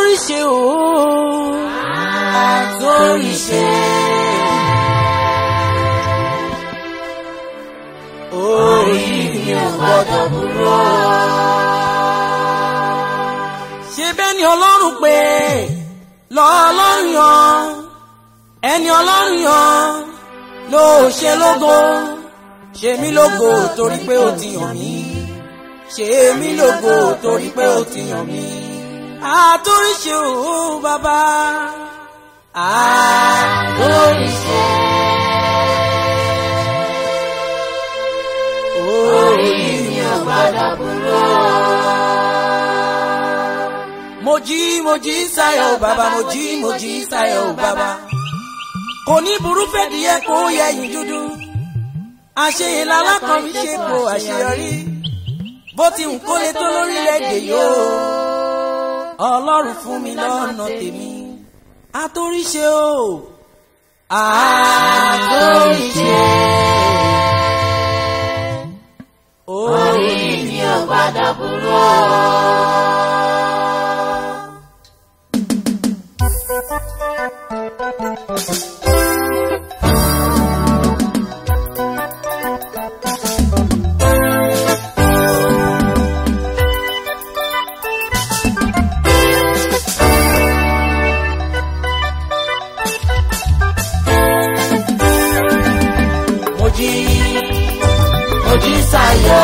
àtòríṣe o àtòríṣe. orí mi ò gbọ́dọ̀ burú. ṣé bẹ́ẹ̀ ni ọlọ́run pé lọ́ọ́lọ́run yan ẹni ọlọ́run yan ló ṣe lógo ṣe mí lógo torí pé ó ti yàn mí ṣe mí lógo torí pé ó ti yàn mí àtòríṣe o bàbá àtòríṣe. orí mi ò gbọ́dọ̀ burú. mo jí mo jí sáyọ̀ o bàbá mo jí mo jí sáyọ̀ o bàbá kò ní burú fẹ́díẹ̀ kó yẹ̀yìn dúdú àṣeyìn lálákan fi ṣe kó àṣeyọrí bó ti ń kólé tó lórílẹ̀‐èdè yóò ọlọ́run fún mi lọ́nà tèmi àtòríṣe o àtòríṣe orí mi ò gbọ́dọ̀ burú. mo jí mo jí sáyọ̀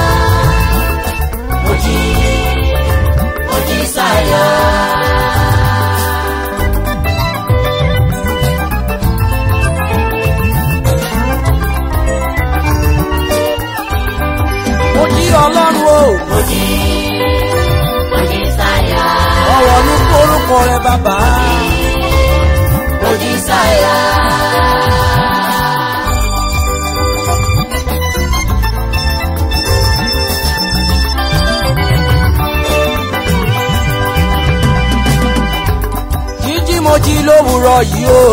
mo jí mo jí sáyọ̀. mo jí ọlọ́run o mo jí mo jí sáyọ̀. ọ̀rọ̀ ní orúkọ rẹ bàbá mo jí sáyọ̀. jíjí mo jí lówùrọ̀ yìí o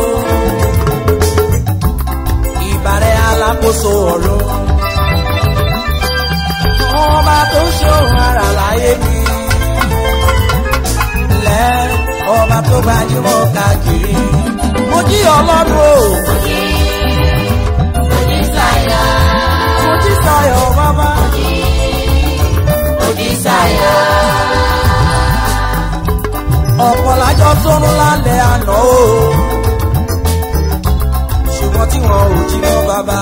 ìbàrẹ̀ alákòóso ọ̀run ọba tó ṣòro ara láyé mi lẹ́ ọba tó gbajúmọ̀ káàkiri mo jí ọlọ́run o mo jí mo jí sáyọ̀. mo jí sayọ̀ bàbá mo jí sáyọ̀. ọ̀pọ̀ lájọ sọ́run lálẹ́ àná o ṣùgbọ́n tí wọn ò jí mọ́ bàbá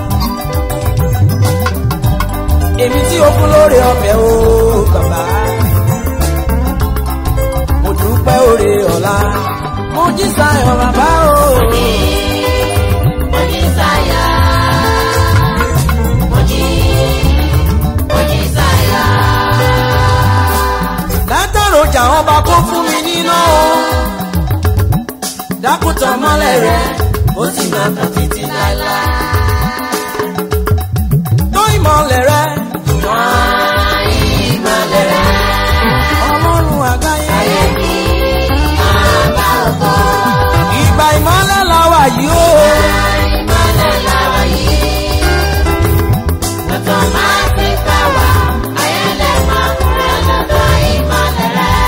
èmi tí o fún lóore ọ̀fẹ́ o bàbá mo dúpẹ́ oore ọ̀la mo jí sayọ̀ bàbá o mo jí sáyọ̀. mo jí mo jí sáyọ̀. látọ̀rọ̀ ọjà ọba kó fún mi níná o dákútọ̀ mọ́lẹ̀ rẹ̀ ó sì máa tàn títí láéláé tó ìmọ̀lẹ̀ rẹ̀ ìmọ̀lẹ̀ rẹ̀ ọlọ́run àgbáyé. ayé mi bàbá ògo. ìgbà ìmọ̀lẹ̀ la wà yìí o. ìmọ̀lẹ̀ làwọn yìí. lọ́tọ̀ máa ti fẹ́ wá. ayẹlẹ̀ máa kúrẹ́ lọ́dọ̀ ìmọ̀lẹ̀ rẹ̀.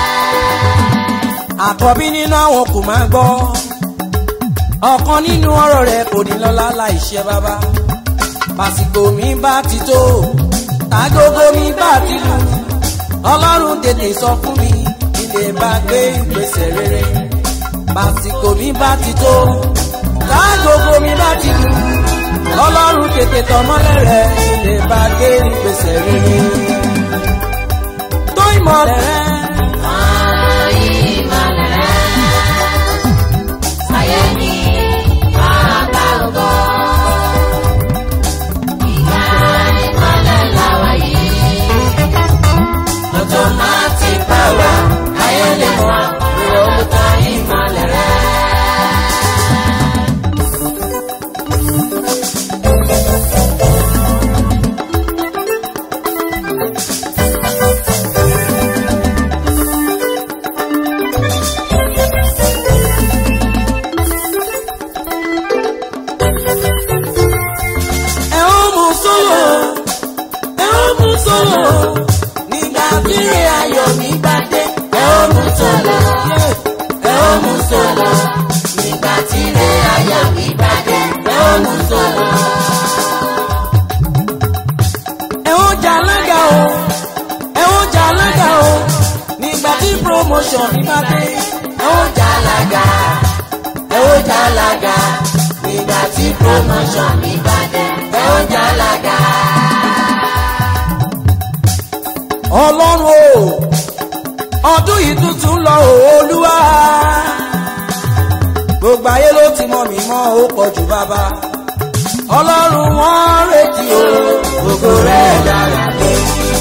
àkọ́bí nínú àwọn kò máa gbọ́. ọ̀kan nínú ọ̀rọ̀ rẹ̀ kò ní lọ́lá láìṣe bàbá. pàṣípò mi bá ti tó tágógó mi bá ti lù. ọlọ́run tètè sọ fún mi ilé bá gbé ìgbésẹ̀ rere. pàṣípò mi bá ti tó tágógó mi bá ti lù. ọlọ́run tètè tọmọ́lẹ̀ rẹ̀ ilé bá gbé ìgbésẹ̀ rere. tó ìmọ̀lẹ̀ rẹ̀. ìmọ̀lẹ̀ rẹ̀. ayé mi bàbá ògo. ìgbà ìmọ̀lẹ̀ làwọn yìí. lọ́tọ̀ máa ti fẹ́ wá. ayẹlẹ̀ máa kúrẹ́ lọ́dọ̀ ìmọ̀lẹ̀ rẹ̀. ẹ ó mú sólò ẹ ó mú sólò nígbà tí ìrìn ayọ̀ mi bá dé ẹ ó ó mú sọ̀lọ̀ ẹ ó mú sọ̀lọ̀ nígbà tí ilé ayọ̀ mi bá dé ẹ ó mú sọ̀lọ̀. ẹ ó jà alága o ẹ ó jà alága o nígbà tí promotion mi bá dé ẹ ó jà lága ẹ ó jà lága nígbà tí promotion mi bá dé ẹ ó jà lága. ọlọ́run o ọdún yìí tuntun lọ o olúwa gbogbo ayé ló ti mọ mi mọ́ ó pọ̀ jù bàbá ọlọ́run wọn retí o Ògo rẹ̀ lára mi,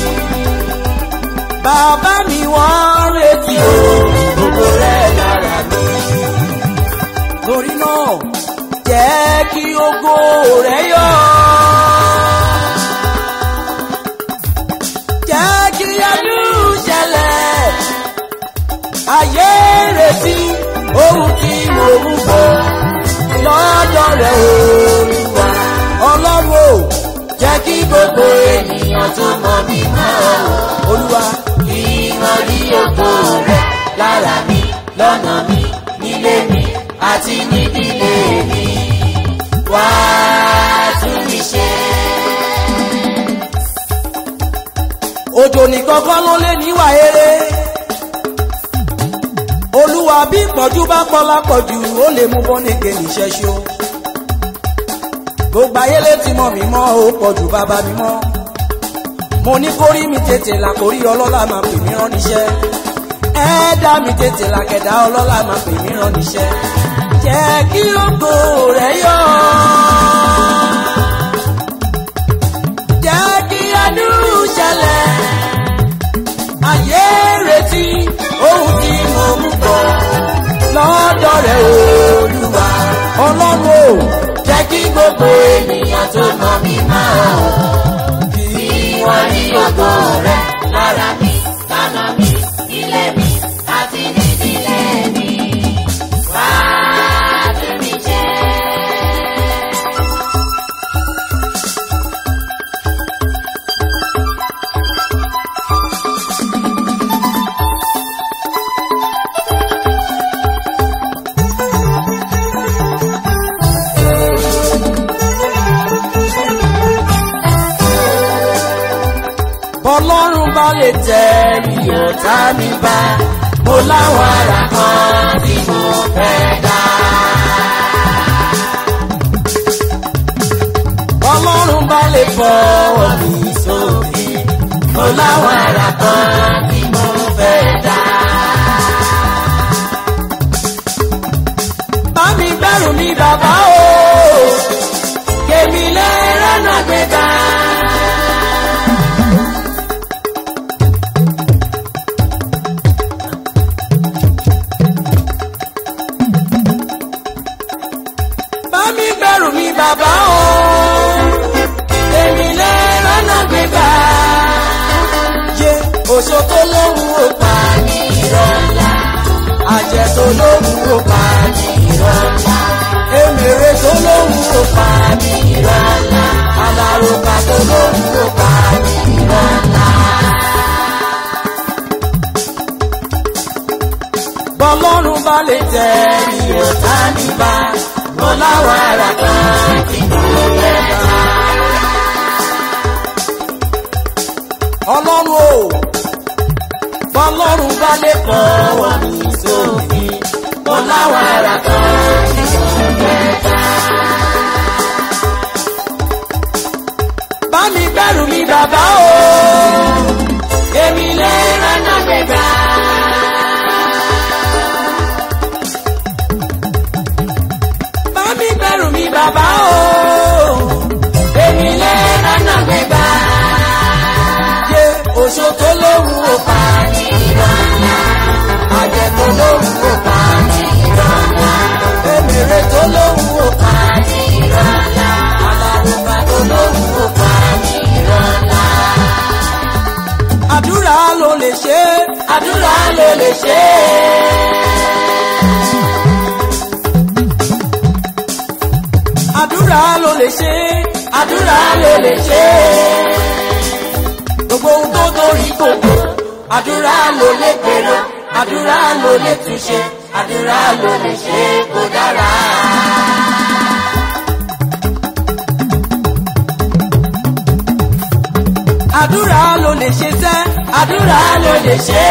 bàbá mi wọn retí o ògo rẹ̀ lára mi. torí náà jẹ́ kí ògo rẹ̀ yọ. jẹ́ kí ẹnu ṣẹlẹ̀ ayé retí ohun tí mo ń bọ̀ lọ́dọ̀ rẹ̀ olúwa ọlọ́run o jẹ́ kí gbogbo Ènìyàn tó mọ̀ mí mọ́ ọ, olúwa kí wọ́n rí ògo rẹ̀ lára mi, lọ́nà mi, nílé mi, àti nídìílé mi. Wá tún mi ṣe. òjò nìkan kọ́ ló lé níwà eré olúwa bí ìpọ́njú bá pọ̀ lápọ̀jù ó lè mú bọ́nìkè níṣẹ́ ṣó gbogbo ayé létí mọ́ mi mọ́ ó pọ̀jù bàbá mi mọ́ mo ní kórí mi tètè là kórí ọlọ́lá máa pè mí rán níṣẹ́ ẹ̀ẹ́dá mi tètè là kẹ̀dá ọlọ́lá máa pè mí rán níṣẹ́ jẹ́ kí ògo rẹ̀ yọ. jẹ́ kí ẹnu ṣẹlẹ̀ ayé retí ohun tí mo mú bọ̀ lọ́dọ̀ rẹ̀ olúwa ọlọ́run o jẹ́ kí gbogbo Ènìyàn tó mọ̀ mí mọ́ ọ, kí wọ́n rí ògo rẹ̀ lára mi, lọ́nà mi, nílé mi, àti nídìílé mi. Wá tún mi ṣe. bọ́lọ́run bá lè tẹ̀ mí ọ̀tá mi bá mo láwọn ara kan tí mo fẹ́ dá. bọ́lọ́run bá lè fọwọ́ mi sókè mo láwọn ara kan tí mo fẹ́ dá. bá mi bẹ̀rù mi bàbá o kèmí lè rẹ́nà gbéga. bá mi bẹ̀rù mi bàbá o èmi lè rọ́nà gbégbá. yé oṣó tó lóhùn ó pa ní ìrọ̀lá àjẹ́ tó lóhùn ó pa ní ìrọ̀lá èmèrè tó lóhùn ó pa ní ìrọ̀lá alárùkà tó lóhùn ó pa ní ìrọ̀lá. bọ́lọ́run bá lè tẹ̀ ìyọ̀tá mi bá mo láwọn ara kan tí mo fẹ́ dá. ọlọ́run o bọ́lọ́run bá lè fọwọ́ mi sókè mo láwọn ara kan tí mo fẹ́ dá. bá mi gbẹ́rù mi bàbá o èmi lè rànà gbégbá. bá mi bẹ̀rù mi bàbá o. Èmi lè rànà gbégbá. Yé oṣó tó lóhùn ó pa ní ìrọ̀lá. Àjẹ́ tó lóhùn ó pa ní ìrọ̀lá. Èmèrè tó lóhùn ó pa ní ìrọ̀lá. Alárùbá tó lóhùn ó pa ní ìrọ̀lá. Àdúrà ló lè ṣe é. Àdúrà ló lè ṣe é. àdúrà ló lè ṣe àdúrà ló lè ṣe gbogbo ohun tó torí gbogbo àdúrà ló lè gbèrò àdúrà ló lè túnṣe àdúrà ló lè ṣe kó dára. àdúrà ló lè ṣe sẹ́ àdúrà ló lè ṣe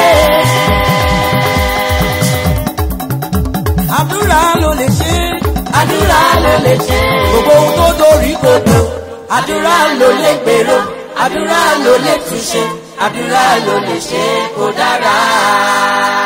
àdúrà ló lè ṣe àdúrà ló lè ṣe gbogbo ohun tó dorí kodò àdúrà ló lè gbèrò àdúrà ló lè túnṣe àdúrà ló lè ṣe kó dára.